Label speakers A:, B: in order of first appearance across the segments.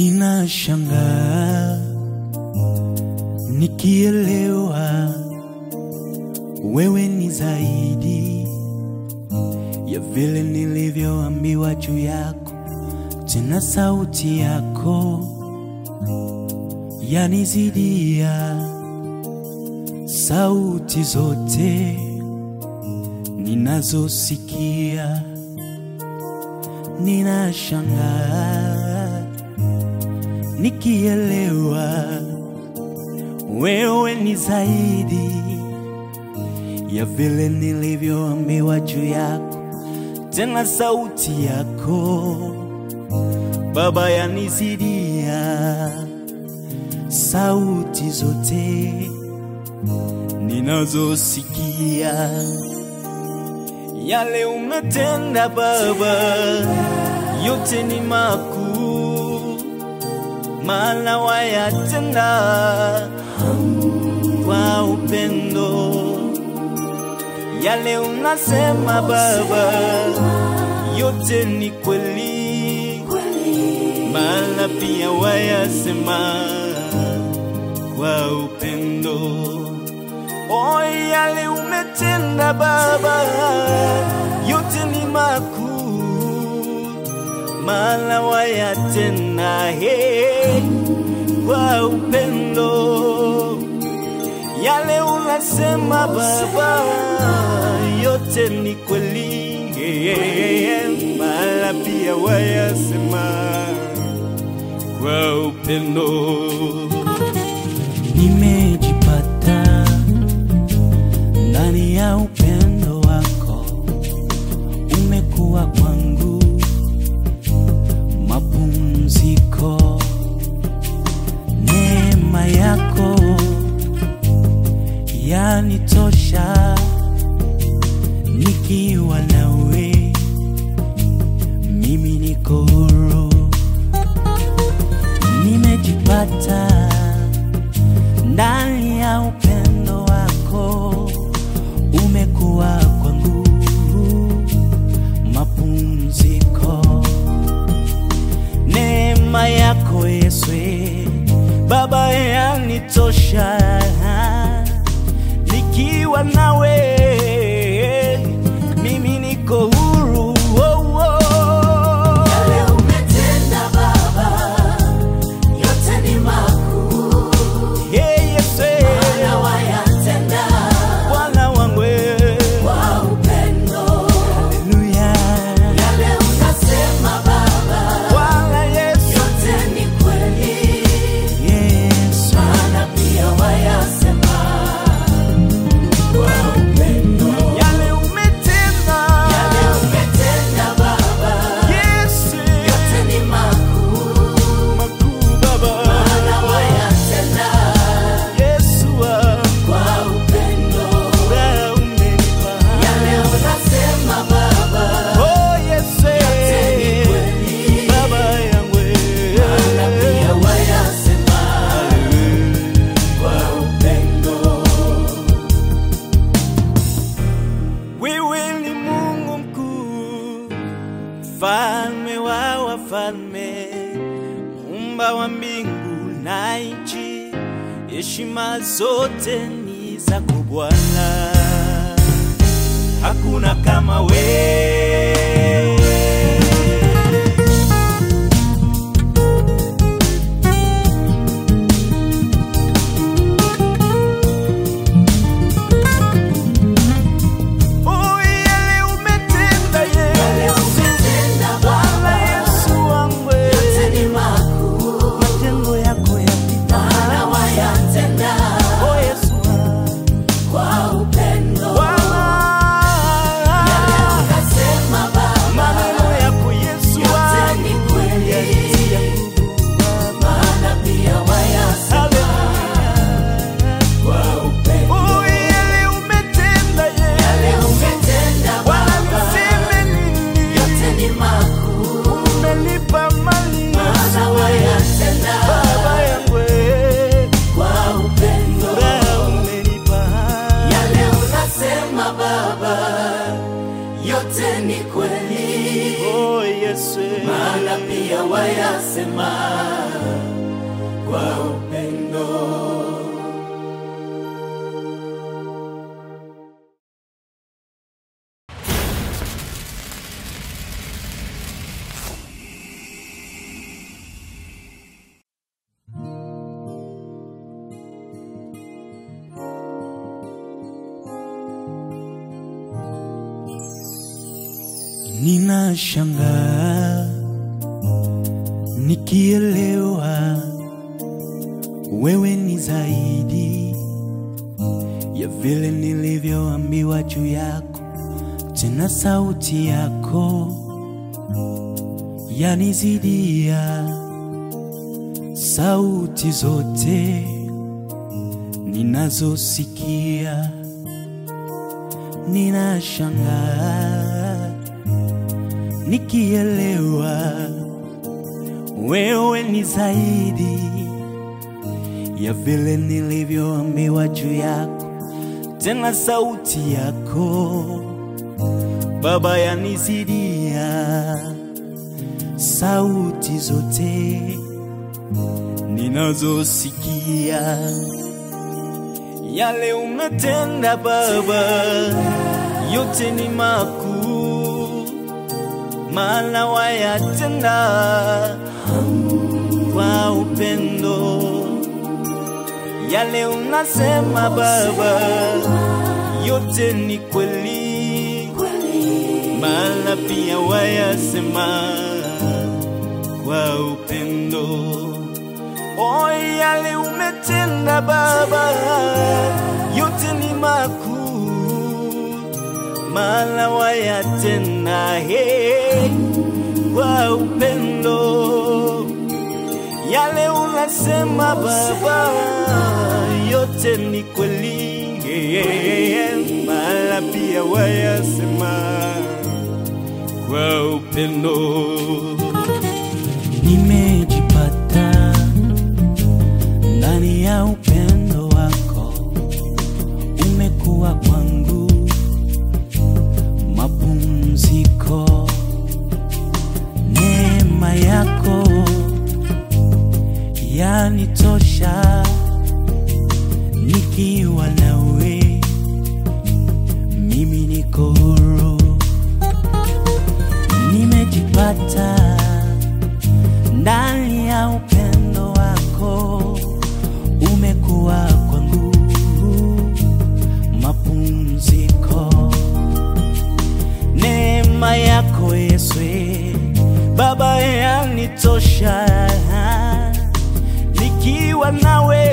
A: Ninashangaa nikielewa wewe ni zaidi ya vile nilivyoambiwa juu yako, tena sauti yako yanizidia sauti zote ninazosikia. Ninashangaa nikielewa wewe ni zaidi ya vile nilivyoambiwa juu yako, tena sauti yako Baba yanizidia sauti zote ninazosikia. Yale umetenda Baba, yote ni makuu, maana wayatenda kwa upendo. Yale unasema Baba, yote ni kweli, maana pia wayasema kwa upendo. O, yale umetenda Baba, yote ni makuu, maana wayatenda he kwa upendo. Yale unasema Baba, yote ni kweli, maana pia wayasema kwa upendo. Nimejipata ndani ya upendo wako, umekuwa kwangu mapumziko. Neema yako yanitosha, nikiwa nawe mimi niko huru. Nimejipata ndani ya upendo wako, umekuwa kwangu mapumziko. Neema yako Yesu Baba yanitosha, nikiwa nawe mimi niko huru. Oh, oh.
B: Yale umetenda Baba, yote ni makuu,
A: Hey, Yesu
B: na wayatenda
A: Bwana wangu
B: kwa upendo.
A: Haleluya
B: Yale unasema Baba,
A: Bwana Yesu
B: yote ni kweli,
A: Yesu
B: maana pia wayasema kwa upendo.
A: yale umetenda
B: Yale umetenda Baba,
A: Yesu
B: yote ni makuu,
A: makuu Baba
B: maana wayatenda
A: Yesu wangu
B: kwa upendo.
A: furaha umenipa
B: Yale unasema Baba,
A: Oh Yesu
B: ni kweli,
A: Baba yangu
B: na pia wayasema kwa upendo.
A: Wewe ni Mungu mkuu, mfalme wa wafalme, muumba wa mbingu na nchi, heshima zote ni zako Bwana, hakuna kama wewe. Oh, yale umetenda
B: Yale
A: Yesu,
B: umetenda
A: Bwana
B: Baba,
A: Yesu wangu,
B: yote ni makuu,
A: matendo yako yapita.
B: maana wayatenda
A: Oh, Yesu wangu.
B: kwa upendo.
A: Bwana,
B: Yale unasema pia wayasema kwa upendo.
A: Ninashangaa nikielewa wewe ni zaidi ya vile nilivyoambiwa juu yako, tena sauti yako yanizidia sauti zote ninazosikia. Ninashangaa nikielewa wewe ni zaidi ya vile nilivyoambiwa juu yako, tena sauti yako Baba yanizidia sauti zote ninazosikia. Yale umetenda Baba, yote ni makuu, maana wayatenda kwa upendo. Yale unasema Baba, yote ni kweli, maana pia wayasema kwa upendo. O, yale umetenda Baba, yote ni makuu, maana wayatenda he kwa upendo. Yale unasema Baba, yote ni kweli, maana pia wayasema kwa upendo. Nimejipata ndani ya upendo wako, umekuwa kwangu mapumziko. Neema yako yanitosha, nikiwa nawe mimi niko huru. Nimejipata ndani ya upendo wako, umekuwa kwangu mapumziko. Neema yako Yesu Baba yanitosha, nikiwa nawe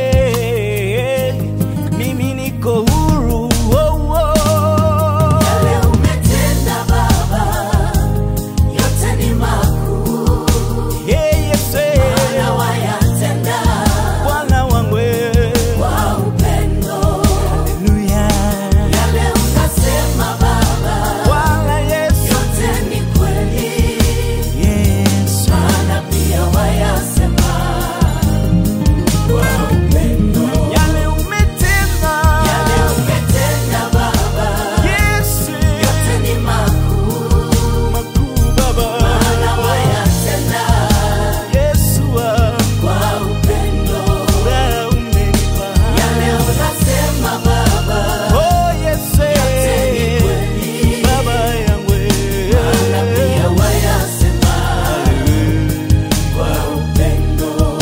A: mimi niko huru. Oh, oh.
B: Yale umetenda Baba, yote ni makuu,
A: Hey, Yesu
B: maana wayatenda
A: Bwana wangu
B: kwa upendo.
A: Haleluya.
B: Yale unasema Baba,
A: Bwana Yesu
B: yote ni kweli,
A: Yesu
B: maana pia wayasema kwa upendo.
A: yale umetenda
B: Yale umetenda Baba,
A: Yesu
B: yote ni makuu,
A: makuu Baba
B: maana wayatenda
A: Yesu wangu
B: kwa upendo.
A: wewe umenipa
B: Yale unasema Baba,
A: Oh Yesu
B: ni kweli,
A: Baba yangu
B: maana pia wayasema kwa upendo.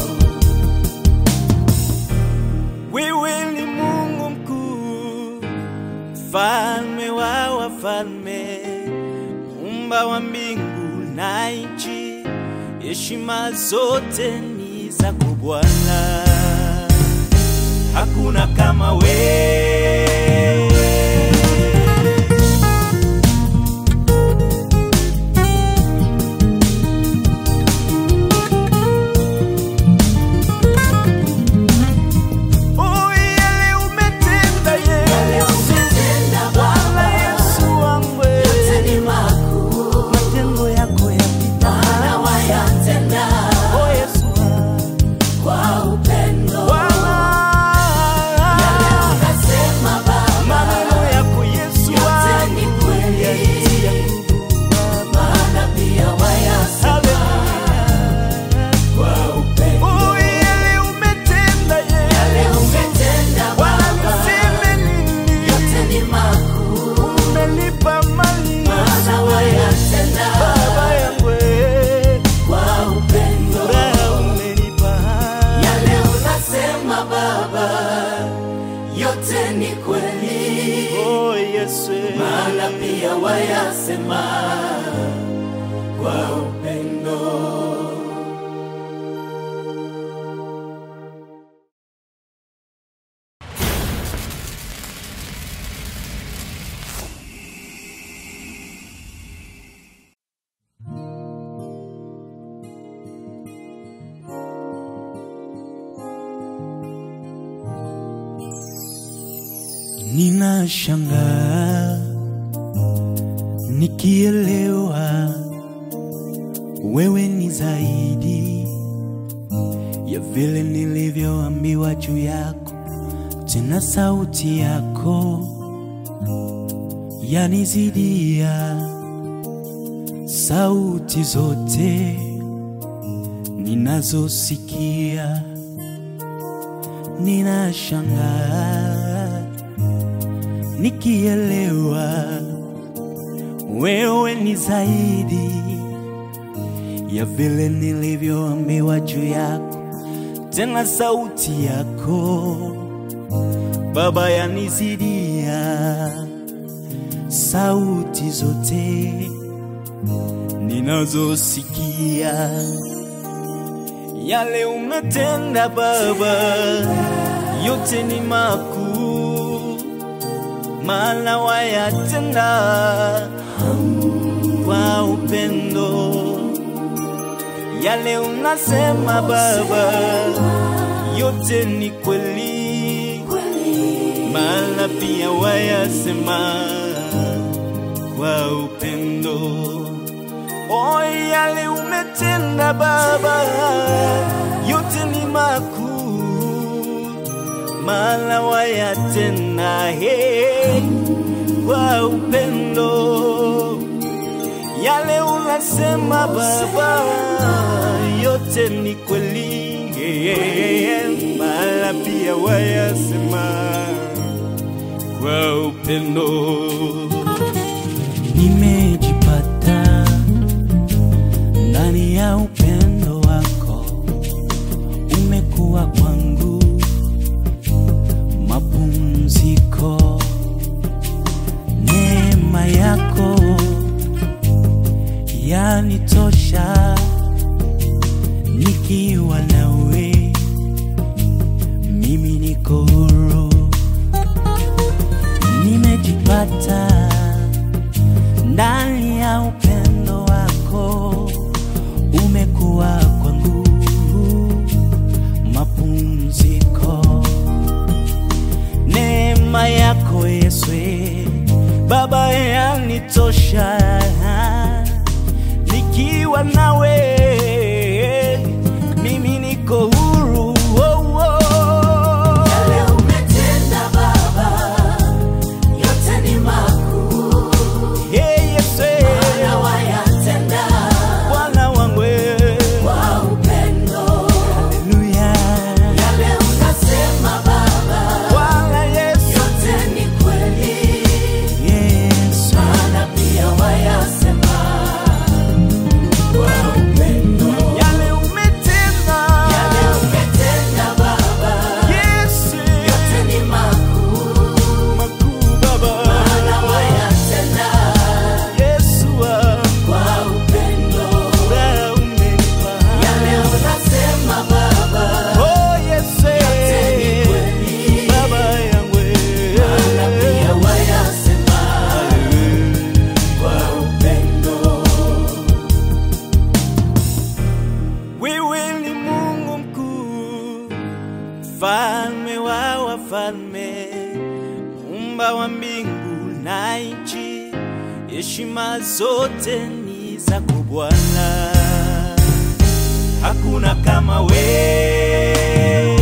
A: Wewe ni Mungu mkuu, mfalme wa wafalme, muumba wa mbingu na nchi, heshima zote ni zako Bwana, hakuna kama wewe. Oh, yale umetenda
B: Yale
A: Yesu,
B: umetenda
A: Bwana
B: Baba,
A: Yesu wangu,
B: yote ni makuu,
A: matendo yako yapita.
B: maana wayatenda
A: Oh, Yesu wangu.
B: kwa upendo.
A: Bwana,
B: Yale yote ni kweli,
A: Oh Yesu,
B: maana pia wayasema kwa upendo.
A: ninashangaa nikielewa wewe ni zaidi ya vile nilivyoambiwa juu yako, tena sauti yako yanizidia sauti zote ninazosikia. Ninashangaa nikielewa wewe ni zaidi ya vile nilivyoambiwa juu yako, tena sauti yako Baba yanizidia sauti zote ninazosikia. Yale umetenda Baba, yote ni makuu, maana wayatenda kwa upendo. Yale unasema Baba, yote ni kweli, maana pia wayasema kwa upendo. O, yale umetenda Baba, yote ni makuu, maana wayatenda he kwa upendo. Yale unasema Baba, yote ni kweli, maana pia wayasema kwa upendo. Nimejipata ndani ya upendo wako, umekuwa kwangu mapumziko. Neema yako yanitosha, nikiwa nawe mimi niko huru. Nimejipata ndani ya upendo wako, umekuwa kwangu mapumziko. Neema yako Yesu Baba yanitosha, nikiwa nawe mimi niko huru. Oh, oh.
B: Yale umetenda Baba, yote ni makuu,
A: Hey, Yesu,
B: maana wayatenda
A: Bwana wangu,
B: kwa upendo.
A: haleluya.
B: Yale unasema Baba,
A: Bwana Yesu,
B: yote ni kweli,
A: Yesu,
B: maana pia wayasema kwa upendo.
A: yale umetenda,
B: Yale umetenda Baba,
A: Yesu,
B: yote ni makuu,
A: makuu Baba,
B: maana wayatenda
A: Yesu wangu,
B: kwa upendo.
A: wewe umenipa.
B: Yale unasema Baba,
A: Oh, Yesu,
B: yote ni kweli,
A: Baba yangu,
B: maana pia wayasema kwa upendo.
A: Wewe ni Mungu mkuu, mfalme wa wafalme, muumba wa mbingu na nchi, heshima zote ni zako Bwana, hakuna kama wewe.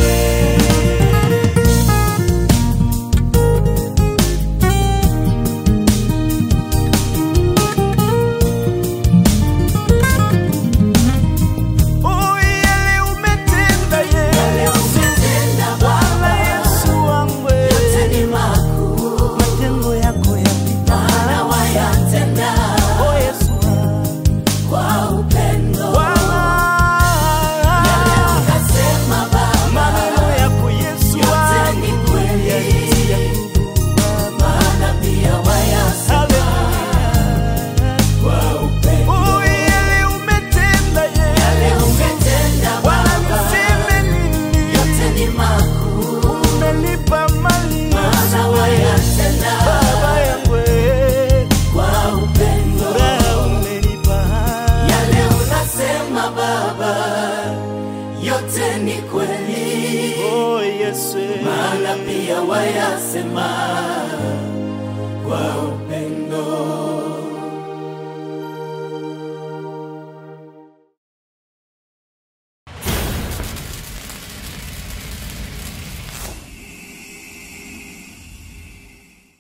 A: Oh, yale umetenda
B: Yale
A: Yesu,
B: umetenda
A: Bwana
B: Baba,
A: Yesu wangu,
B: yote ni makuu,
A: matendo yako yapita.
B: maana wayatenda
A: Oh, Yesu wangu.
B: kwa upendo.
A: Bwana,
B: Yale unasema wayasema kwa